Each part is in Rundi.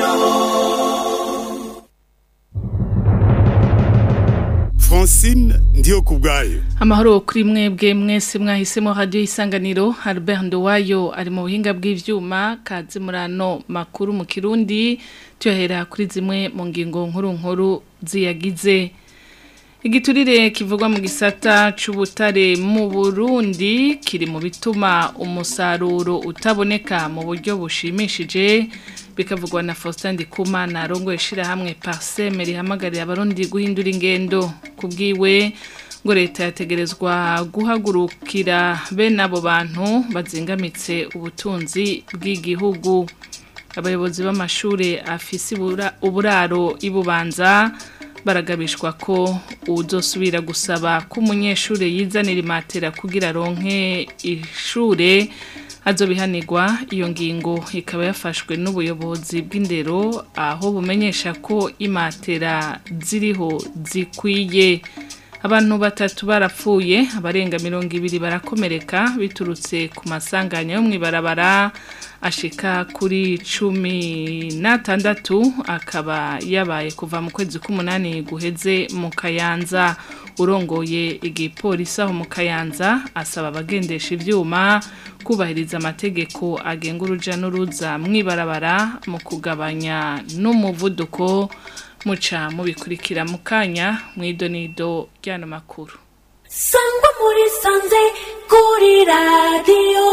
Francine ndiyo kubwayo amahoro kuri mwebwe mwese mwahisemo radio isanganiro Albert Ndowayo ari mu buhinga bw'ivyuma kazi murano makuru mu Kirundi tuhera kuri zimwe mu ngingo nkuru nkuru ziyagize Igiturire kivugwa mu gisata c'ubutare mu Burundi kiri mu bituma umusaruro utaboneka mu buryo bushimishije bikavugwa na Faustin Ndikumana rongo yashira hamwe Parseme rihamagarira abarundi guhindura ingendo kubwiwe ngo leta yategerezwa guhagurukira bene abo bantu bazingamitse ubutunzi bw'igihugu abayobozi b'amashure afise uburaro ibubanza baragabishwa ko uzosubira gusaba ko umunyeshuri yizanira imatera kugira ronke ishure azobihanirwa iyo ngingo ikaba yafashwe n'ubuyobozi bw'indero aho bumenyesha ko imatera ziriho zikwiye abantu batatu barapfuye abarenga mirongo ibiri barakomereka biturutse ku masanganya yo mu ibarabara ashika kuri cumi n'atandatu akaba yabaye kuva mu kwezi k'umunani guheze mu kayanza urongoye igipolisi aho mu kayanza asaba abagendesha ivyuma kubahiriza amategeko agenga uruja n'uruza mw'ibarabara mu kugabanya n'umuvuduko muca mubikurikira mu kanya mw'idonido ry'ano makuru sangwa muri sanze kuri radiyo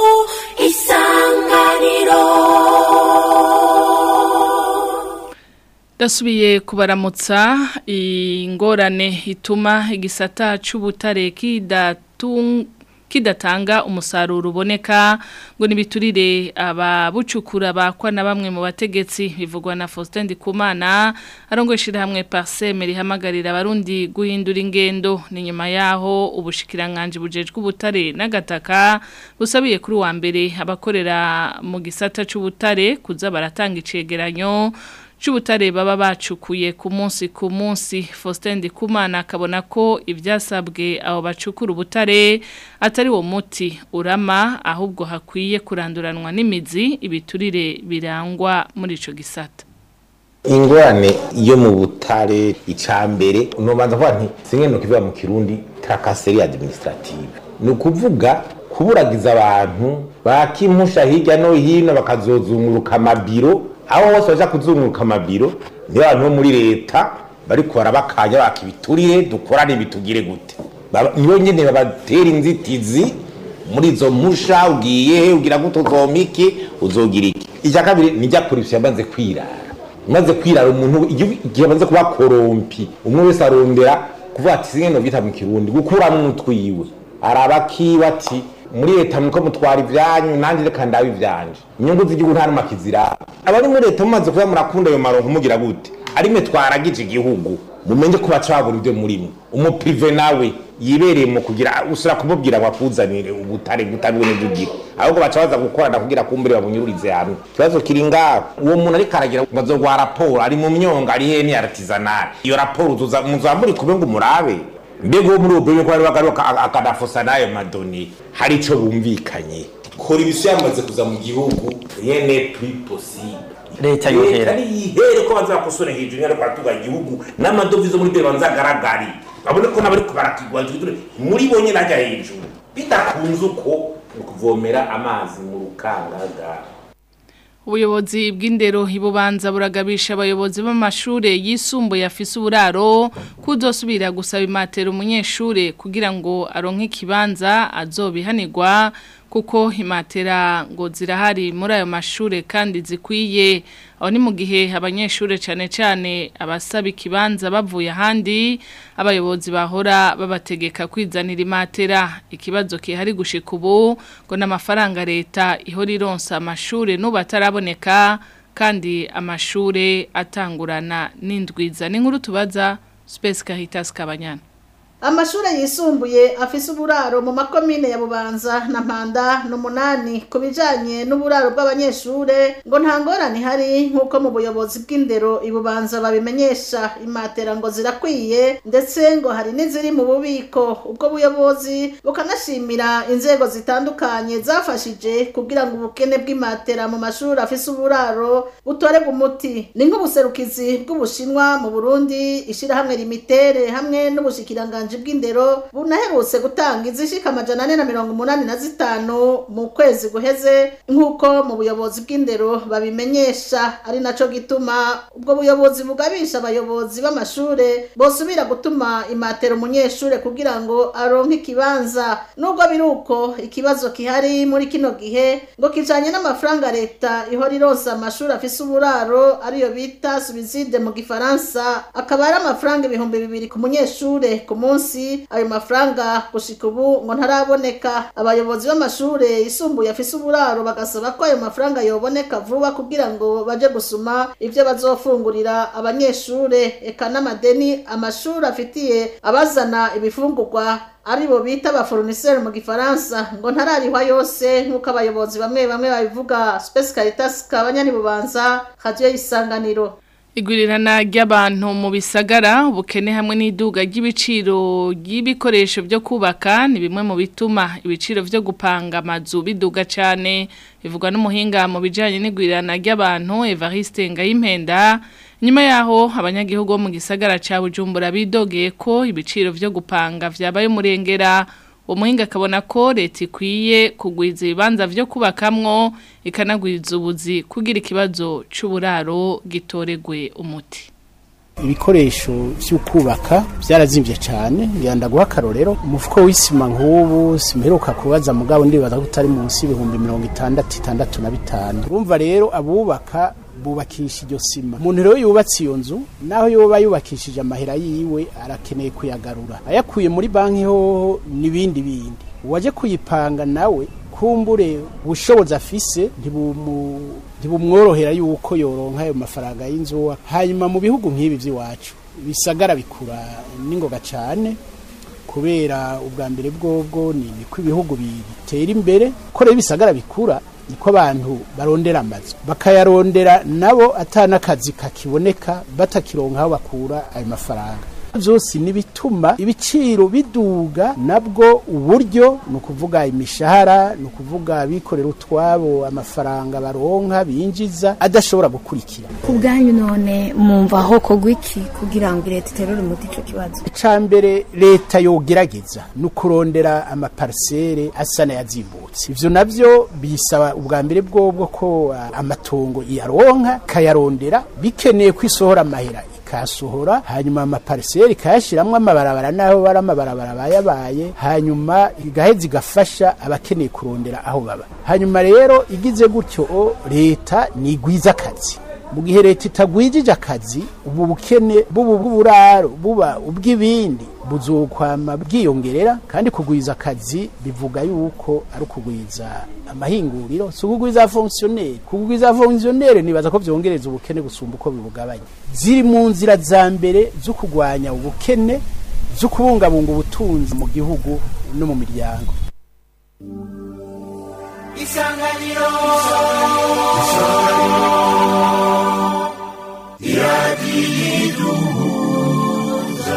isanganiro Dasubiye kubaramutsa ingorane ituma igisata c'ubutare kidatung kidatanga umusaruro uboneka ngo nibiturire ababucukura bakwa na bamwe mu bategetsi bivugwa na Faustin Ndikumana arongweshira hamwe Parseme rihamagarira abarundi guhindura ingendo ni nyuma yaho ubushikiranganje bujejwe ubutare n'agataka busabiye kuri wa mbere abakorera mu gisata c'ubutare kuza baratanga icegeranyo c'ubutare baba bacukuye ku munsi ku munsi Faustin Ndikumana akabona ko ivyasabwe abo bacukura ubutare atari wo muti urama ahubwo hakwiye kuranduranwa n'imizi ibiturire birangwa muri ico gisata ingorane yo mu butare icambere nobanza kuvuga nti singe no kivuga mu kirundi tracasserie administrative ni ukuvuga kuburagiza abantu bakimpusha hirya no hino bakazozunguruka amabiro aho hose baja kuzunguruka amabiro niyo abantu bo muri leta bariko barabakanya baka ibiturire dukorane bitugire gute niyo nyene babatera inzitizi muri izo mpusha ugiye ugira gute uzoma iki uzogira iki icya kabiri nijya kurivyo yamaze kwirara maze kwirara umuntu igihe amaze kuba korompi umwe wese arondera kuvuga ati singe no bita mu kirundi gukuramwo utwiwe araba kiba ati muri leta muko mutwara ivyanyu nanje reka ndabe ivyanje inyungu z'igihugu nta numaka iziraba abari muri leta mumaze kuba murakunda ayo maronko mugira gute ari mwe twaragije igihugu mumenye ko bacabura ibyo murimo umuprive nawe yibereye mu kugira usura kumubwira ngo akuzanire ubutare butabone bugira ahubwo baca baza gukorana kugira kumbere babunyururize hamwe ikibazo kiri ngaho uwo muntu ariko aragira ngo azogwa raporo ari mu myonga ari he ni artisanal iyo raporo uzuza muzamuri kube ngo murabe mbega uwo muri ubwo ko bari bagaruka akadafosa n'ayo madoni hari ico bumvikanye kora ibisu yamaze kuza mu gihugu yene plus possible leta yohera yihere ko bazakosora hejuru nyari kwatuga igihugu n'amadovize muri bere banzagaragari babone ko nabari kubarakigwa muri bonye najya hejuru bidakunze uko kuvomera amazi mu rukangaga ubuyobozi bw'indero ibubanza buragabisha abayobozi b'amashure yisumbuye afise uburaro kudosubira gusaba imatera umunyeshure kugira ngo aronke ikibanza azobihanirwa kuko imatera ngo zirahari muri ayo mashure kandi zikwiye aho ni mu gihe abanyeshure cyane cyane abasaba ikibanza bavuye ahandi abayobozi bahora babategeka kwizanira imatera ikibazo kihari gushika ubu ngo n'amafaranga leta ihora ironsa amashure n'ubu ataraboneka kandi amashure atangurana n'indwiza ni nkuru tubaza Space Caritas Kabanyana amashure yisumbuye afise uburaro mu makomine ya bubanza na mpanda n'umunani ku bijanye n'uburaro bw'abanyeshure ngo nta ngorane ihari nk'uko mu buyobozi bw'indero ibubanza babimenyesha imatera ngo zirakwiye ndetse ngo hari n'iziri mu bubiko ubwo buyobozi bukanashimira inzego zitandukanye zafashije kugira ngo ubukene bw'imatera mu mashuri afise uburaro butorerwe umuti ni nk'ubuserukizi bw'ubushinwa mu burundi ishirahamwe limitere hamwe n'ubushikiranganji bw'indero bunaherutse gutanga izishika amajana ane na mirongo umunani na zitanu mu kwezi guheze nk'uko mu buyobozi bw'indero babimenyesha ari naco gituma ubwo buyobozi bugabisha abayobozi b'amashure bosubira gutuma imatera umunyeshure kugira ngo aronke ikibanza nubwo biri uko ikibazo kihari muri kino gihe ngo kijanye n'amafaranga leta ihora ironsa amashuri afise uburaro ariyo bita subiside mu gifaransa akaba ari amafaranga ibihumbi bibiri ku munyeshure ku munsi ayo mafaranga gushika ubu ngo ntaraboneka abayobozi b'amashure yisumbuye afise uburaro bagasaba ko ayo mafaranga yoboneka vuba kugira ngo baje gusuma ivyo bazofungurira abanyeshure eka n'amadeni amashuri afitiye abazana ibifungurwa aribo bita abaforuniseri mu gifaransa ngo ntararihwa yose nk'uko abayobozi bamwe bamwe babivuga Space Caritas kabanyani bubanza radio isanganiro Igurirana ry'abantu mu bisagara ubukene hamwe n'iduga ry'ibiciro ry'ibikoresho byo kubaka ni bimwe mu bituma ibiciro byo gupanga amazu biduga cyane bivugwa n'umuhinga mu bijyanye n'igurirana ry'abantu Evariste Ngayimpenda nyuma yaho abanyagihugu bo mu gisagara cya Bujumbura bidogeye ko ibiciro byo gupanga vyabaye umurengera umuhinga akabona ko leta ikwiye kugwiza ibibanza byo kubakamwo ikanagwiza ubuzi kugira ikibazo cy'uburaro gitoregwe umuti ibikoresho byo kubaka byarazimvye cyane yanda guha akarorero umufuko w'isima nk'ubu simperuka kubaza mugabo ndibaza ko utari munsi y'ibihumbi mirongo itandatu itandatu na bitanu urumva rero abubaka bubakisha iryo sima umuntu rero yubatse iyo nzu naho yoba yubakishije amahera yiwe arakeneye kuyagarura ayakuye muri banki hoho n'ibindi bindi uwaje kuyipanga nawe kumbure ubushobozi afise ntibumworohera yuko yoronka ayo mafaranga y'inzu hanyuma mu bihugu nk'ibi by'iwacu bisagara bikura n'ingoga cyane kubera ubwa mbere bwobwo ni ko ibihugu bitera imbere ko rero ibisagara bikura niko abantu barondera amazu bakayarondera nabo atanakazi kakiboneka batakironka aho bakura ayo mafaranga byose nibituma ibiciro biduga nabwo uburyo ni ukuvuga imishahara ni ukuvuga abikorera utwabo amafaranga baronka binjiza adashobora gukurikira ku bwanyu none mwumva aho kogwa iki kugira ngo leta iterure umuti icyo kibazo icya mbere leta yogerageza ni ukurondera amaparisere asa n'ayazimbutse ibyo nabyo bisaba ubwa mbere bwobwo ko amatongo iyaronka ikayarondera bikeneye ko isohora amahera ikasohora hanyuma amapariseri ikayashyiramo amabarabara n'aho bari amabarabara bayabaye hanyuma igaheza igafasha abakeneye kurondera aho baba hanyuma rero igize gutyo leta nigwiza akazi mu gihe leta itagwijije akazi ubu bukene bubu bw'uburaro buba ubw'ibindi buzokwama bwiyongerera kandi kugwiza akazi bivuga yuko ari ukugwiza amahinguriro si ukugwiza fonkisiyoneri kugwiza fonkisiyoneri nibaza ko byongereza ubukene gusumba uko bibugabanya ziri mu nzira za mbere zo kurwanya ubukene zo kubungabunga ubutunzi mu gihugu no mu miryango isanganiro iradiyiduhuza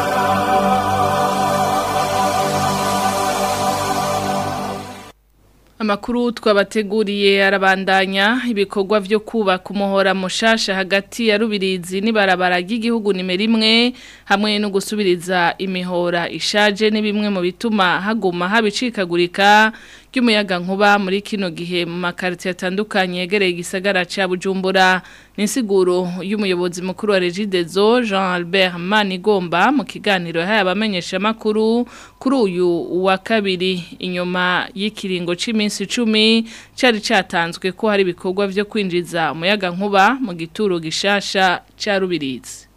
Amakuru twabateguriye arabandanya ibikorwa vyo kubaka umuhora mushasha hagati ya Rubirizi n'ibarabara ry'igihugu nimero imwe hamwe no gusubiriza imihora ishaje ni bimwe mu bituma haguma habicikagurika ry'umuyaga nkuba muri kino gihe mu makariti atandukanye yegereye igisagara ca Bujumbura n'insiguro y'umuyobozi mukuru wa Regidezo Jean Albert Manigomba mu kiganiro yahaye abamenyesha makuru kuri uyu wa kabiri inyuma y'ikiringo c'iminsi 10 cari catanzwe ko hari ibikorwa vyo kwinjiza umuyaga nkuba mu gituro gishasha ca Rubirizi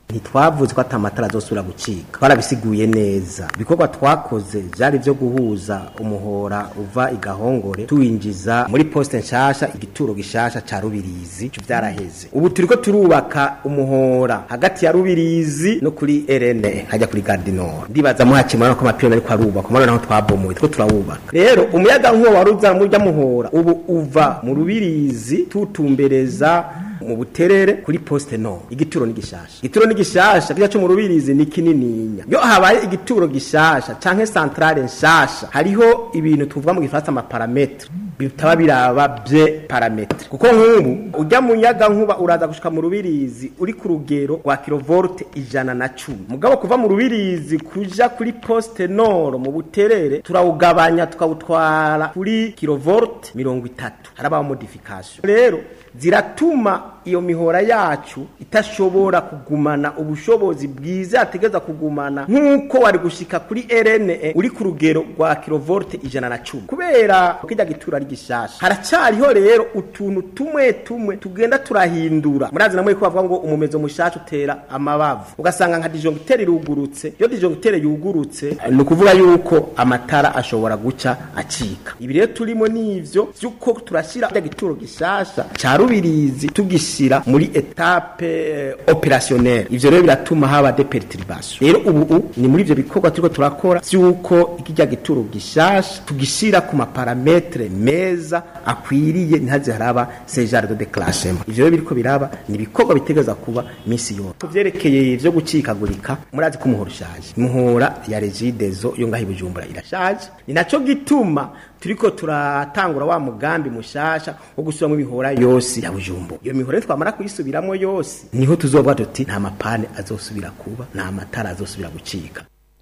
ntitwavuze ko atamatara azosubira gucika barabisiguye neza ibikorwa twakoze byari byo guhuza umuhora uva igahongore tuwinjiza muri poste nshasha igituro gishasha ca rubirizi ico vyaraheze ubu turiko turubaka umuhora hagati ya rubirizi no kuri rne hajya kuri gardinor ndibaza muhakimana ko amapironi ariko arubaka murabona naho twabomoye turiko turawubaka rero umuyaga nkuba wari uza murya muhora ubu uva mu rubirizi tutumbereza mu buterere kuri poste no igituro ni gishasha igituro ni gishasha kija cyo mu rubirizi ni kinininya yo habaye igituro gishasha canke centrale nshasha hariho ibintu tuvuga mu gifaransa ama parametre bitaba biraba bye parametre kuko nk'ubu ujya mu nyaga nkuba uraza gushika mu rubirizi uri ku rugero rwa kilovolt ijana na cumi mugabo kuva mu rubirizi kuja kuri poste nord mu buterere turawugabanya tukawutwara kuri kilovolt mirongo itatu harabaho modification rero ziratuma iyo mihora yacu itashobora kugumana ubushobozi bwiza yategeza kugumana nk'uko wari gushika kuri RNE uri ku rugero rwa kilovolt ijana na cumi kubera kijya gitura ari gishasha haracyariho rero utuntu tumwe tumwe tugenda turahindura murazi namwe ko bavuga ngo umumezo mushasha utera amabavu ugasanga nka disjoncteur irugurutse iyo disjoncteur yugurutse ni ukuvuga yuko amatara ashobora guca acika ibi rero turimo n'ivyo vyuko turashira kijya gituro gishasha ca rubirizi tugishira muri etape eh, opérationnelle ivyo rero biratuma haba de perturbation rero ubu ni muri ivyo bikorwa turiko turakora vyuko ikijya gituro gishasha tugishira ku maparametre meza akwiriye ntihaze haraba sejare de déclenchement ivyo rero biriko biraba ni ibikorwa bitegeza kuba misi yose kuvyerekeye ivyo gucikagurika murazi ko umuhora ushaje umuhora ya regidezo yo ngaho i bujumbura irashaje ni naco gituma turiko turatangura wa mugambi mushasha wo gusubiramo imihora yose ya bujumbura iyo mihora twamara kuyisubiramo yose niho tuzovuga tuti nta mapane azosubira kuba nta matara azosubira gucika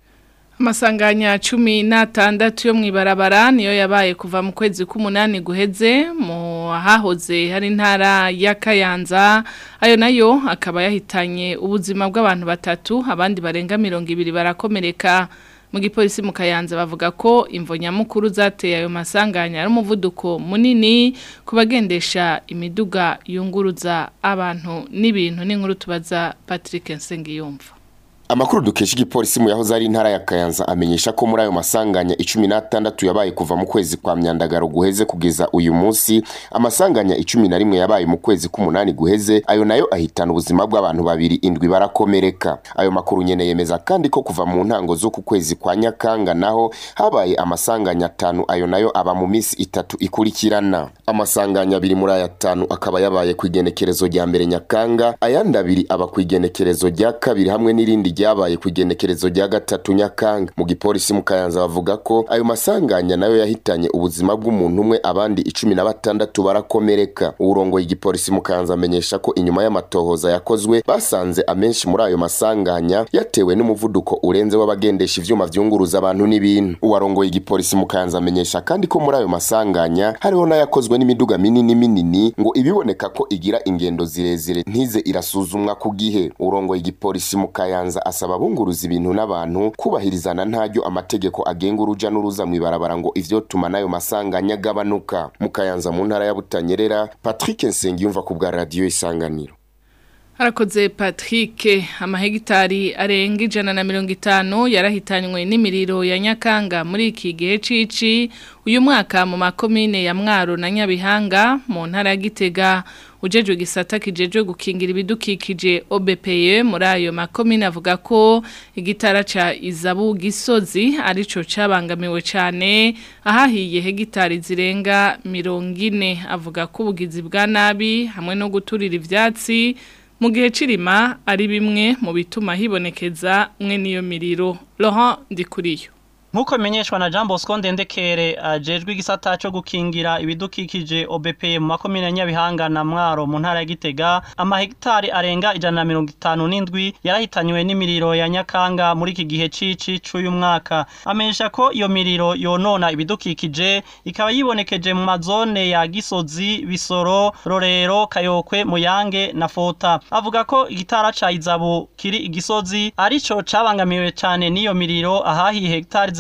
Amasanganya cumi n'atandatu yo mw'ibarabara niyo yabaye kuva mu kwezi k'umunani guheze mu hahoze hari intara ya Kayanza ayo nayo akaba yahitanye ubuzima bw'abantu batatu abandi barenga mirongo ibiri barakomereka mu gipolisi mu Kayanza bavuga ko imvo nyamukuru zateye ayo masanganya ari umuvuduko munini kubagendesha imiduga yunguruza abantu n'ibintu n'inkuru tubaza Patrick Nsengiyumva Amakuru dukesha igipolisi mu yahoze ari intara ya Kayanza amenyesha ko muri ayo masanganya 16 yabaye kuva mu kwezi kwa myandagaro guheze kugeza uyu munsi amasanganya 11 yabaye mu kwezi k'umunani guheze ayo nayo ahitana ubuzima bw'abantu babiri indwi barakomereka ayo makuru nyene yemeza kandi ko kuva mu ntango zo ku kwezi kwa Nyakanga naho habaye amasanganya atanu ayo nayo aba mu misi itatu ikurikirana amasanganya abiri muri aya atanu akaba yabaye ku igenekerezo rya mbere Nyakanga ayandi abiri aba ku igenekerezo rya kabiri hamwe n'irindi ryabaye ku igenekerezo rya gatatu nyakanga mu gipolisi mu kayanza bavuga ko ayo masanganya nayo yahitanye ubuzima bw'umuntu umwe abandi icumi na batandatu barakomereka uwurongoye igipolisi mu kayanza amenyesha ko inyuma y'amatohoza yakozwe basanze amenshi muri ayo masanganya yatewe n'umuvuduko urenze w'abagendesha ivyuma vyunguruza abantu n'ibintu uwarongoye igipolisi mu kayanza amenyesha kandi ko muri ayo masanganya hariho n'ayakozwe n'imiduga minini minini ngo ibiboneka ko igira ingendo zirezire ntize irasuzumwa ku gihe urongoye igipolisi mu kayanza asaba bunguruza ibintu n'abantu kubahirizana ntaryo amategeko agenga uruja n'uruza mw'ibarabara ngo ivyo tuma nayo masanganya agabanuka mu kayanza mu ntara ya Butanyerera Patrick Nsengiyumva ku bwa radio Isanganiro Harakoze Patrick amahegitari arenga ijana na mirongo itanu yarahitanywe n'imiriro ya Nyakanga muri iki gihe cici uyu mwaka mu makomine ya Mwaro na Nyabihanga mu ntara ya Gitega ujejwe gisata kijejwe gukingira ibidukikije OBPE muri ayo makomine avuga ko igitara ca Izabu Gisozi arico cabangamiwe cane ahahiye hegitari zirenga mirongo ine avuga ko ubugizi bwa nabi hamwe no guturira ivyatsi mu gihe cirima ari bimwe mu bituma hibonekeza mwe niyo miriro Laurent Ndikuriyo Nkuko menyeshwa na Jean Bosco Ndendekere ajejwe igisata cyo gukingira ibidukikije OBP mu makomine Nyabihanga na Mwaro mu ntara ya Gitega amahegitari arenga ijana na mirongo itanu n'indwi yarahitanywe n'imiriro ya Nyakanga muri iki gihe cici c'uyu mwaka amenyesha ko iyo miriro yonona ibidukikije ikaba yibonekeje mu mazone ya Gisozi Bisoro Rorero Kayokwe Muyange na Fota avuga ko igitara ca Izabu kiri igisozi arico cabangamiwe cane n'iyo miriro ahahi hegitari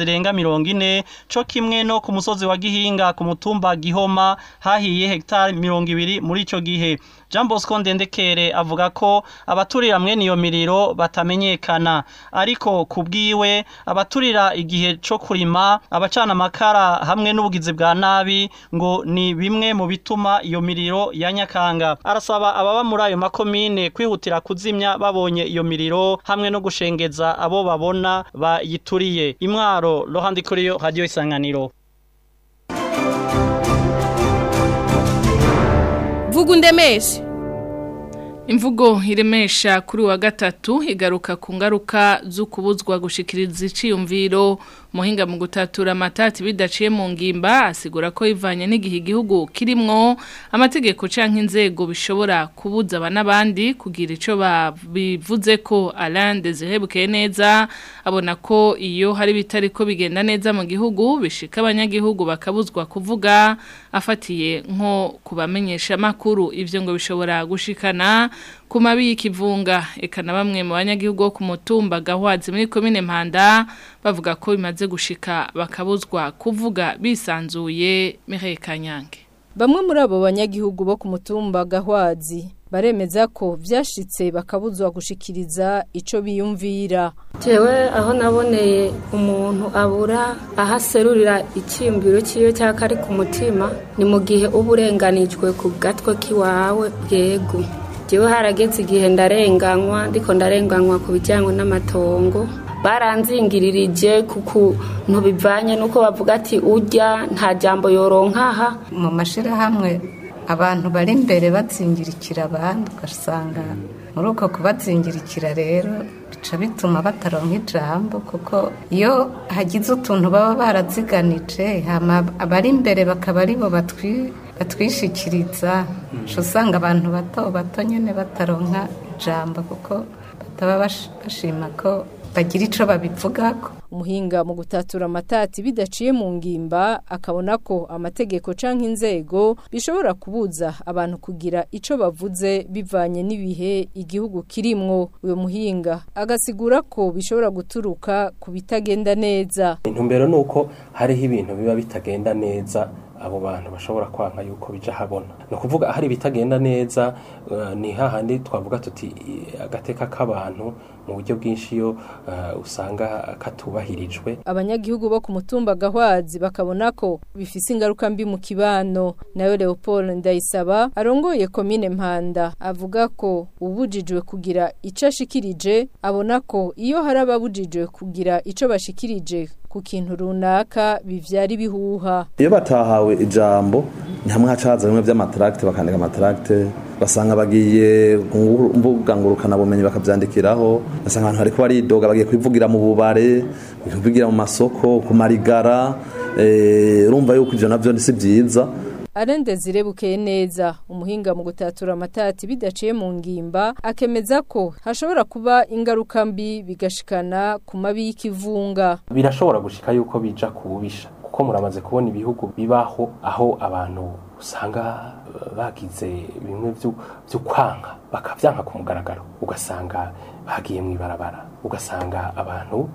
zirenga mirongo ine co kimwe no ku musozi wa Gihinga ku mutumba Gihoma hahiye hegitari mirongo ibiri muri ico gihe Jean Bosco Ndendekere avuga ko abaturira mwene iyo miriro batamenyekana ariko kubwiwe abaturira igihe co kurima abacana amakara hamwe n'ubugizi bwa nabi ngo ni bimwe mu bituma iyo miriro ya Nyakanga arasaba ababa muri ayo makomine kwihutira kuzimya babonye iyo miriro hamwe no gushengeza abo babona bayituriye imwaro Rohandi Kuriyo Radio Isanganiro vuga undemeshe imvugo iremesha kuri wa gatatu igaruka ku ngaruka zo kubuzwa gushikiriza iciyumviro muhinga mu gutatura amatati bidaciye mu ngimba asigura ko ivanye n'igihe igihugu kirimwo amategeko canke inzego bishobora kubuza aba n'abandi kugira ico bivuze ko Alain Desire neza abona ko iyo hari bitari ko bigenda neza mu gihugu bishika abanyagihugu bakabuzwa kuvuga afatiye nko kubamenyesha makuru ivyo ngo bishobora gushikana ku mabi y'ikivunga eka na bamwe mu banyagihugu bo ku mutumba gahwazi muri komine Mpanda bavuga ko bimaze gushika bakabuzwa kuvuga bisanzuye Mireille Kanyange Bamwe muri abo banyagihugu bo ku mutumba gahwazi baremeza ko vyashitse bakabuzwa gushikiriza ico biyumvira jewe aho naboneye umuntu abura ahaserurira icyiyumviro cyiwe cyangwa ari ku mutima ni mu gihe uba urenganijwe ku gatwe k'iwawe bwego jewe harageze igihe ndarenganywa ndiko ndarenganywa ku bijyanye n'amatongo baranzingiririje ku kuntu bivanye n'uko bavuga ati ujya nta jambo yoronkaha mu mashyirahamwe abantu bari imbere bazingirikira abandi ugasanga muri uko kubazingirikira rero bica bituma bataronka ijambo kuko iyo hagize utuntu baba baraziganije abari imbere bakaba aribo batwishikiriza usanga abantu bato bato nyine bataronka ijambo kuko bataba bashima ko bagira icyo babivugako umuhinga mu gutatura amatati bidaciye mu ngimba akabona ko amategeko canke inzego bishobora kubuza abantu kugira ico bavuze bivanye n'ibihe igihugu kirimwo uyo muhinga agasigura ko bishobora guturuka ku bitagenda neza intumbero nuko hariho ibintu biba bitagenda neza abo bantu bashobora kwanka yuko bija habona no kuvuga hari bitagenda neza uh, ni hahandi twavuga tuti agateka k'abantu mu buryo bwinshi yo uh, usanga katubahirijwe abanyagihugu bo ku mutumba gahwazi bakabona ko bifise ingaruka mbi mu kibano nayo Leopold Ndayisaba arongoye komine Mpanda avuga ko ubujijwe kugira ico ashikirije abona ko iyo hari ababujijwe kugira ico bashikirije ku kintu runaka bivyara ibihuha iyo batahawe ijambo ni hamwe hacaza bimwe vy'amatracte bakandika amatracte basanga bagiye ku mbuga ngurukana bumenyi bakavyandikiraho basanga abantu hariko baridoga bagiye kwivugira mu bubare kwivugira mu masoko ku marigara urumva yuko ivyo navyo si vyiza Arende zirebukeye neza umuhinga mu gutatura amatati bidaciye mu ngimba akemeza ko hashobora kuba ingaruka mbi bigashikana ku mabi y'ikivunga birashobora gushika yuko bija kububisha kuko muramaze kubona ibihugu bibaho aho abantu usanga bagize bimwe byo kwanka bakavyanka ku mugaragaro ugasanga bagiye mu ibarabara ugasanga abantu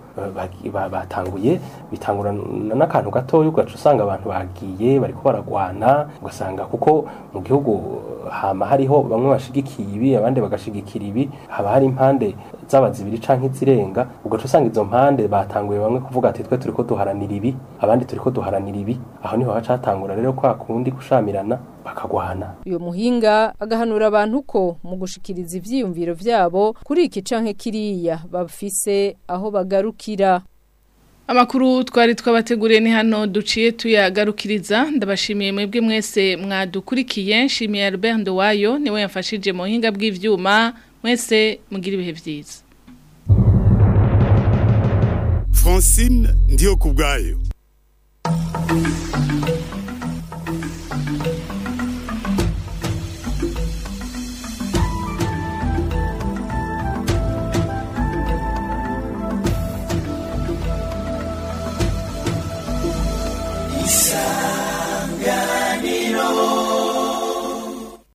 batanguye bitangura n'akantu gatoya ugaca usanga abantu bagiye bariko baragwana ugasanga kuko mu gihugu hama hariho bamwe bashigikiye ibi abandi bagashigikira ibi haba hari impande zaba zibiri canke izirenga ugaca usanga izo mpande batanguye bamwe kuvuga ati twe turiko duharanira ibi abandi turiko duharanira ibi aho niho haca hatangura rero kwa kundi gushamirana bakagwana uyo muhinga agahanura abantu ko mu gushikiriza ivyiyumviro vyabo kuri iki canke kiriya bafise aho bagarukira Amakuru twari twabateguriye ni hano duciye tuyagarukiriza ndabashimiye mwebwe mwese mwadukurikiye nshimiye Albert Ndowayo niwe yafashije mu hinga bw'ivyuma mwese mugira ibihe vyiza Francine ndiyo kubgayo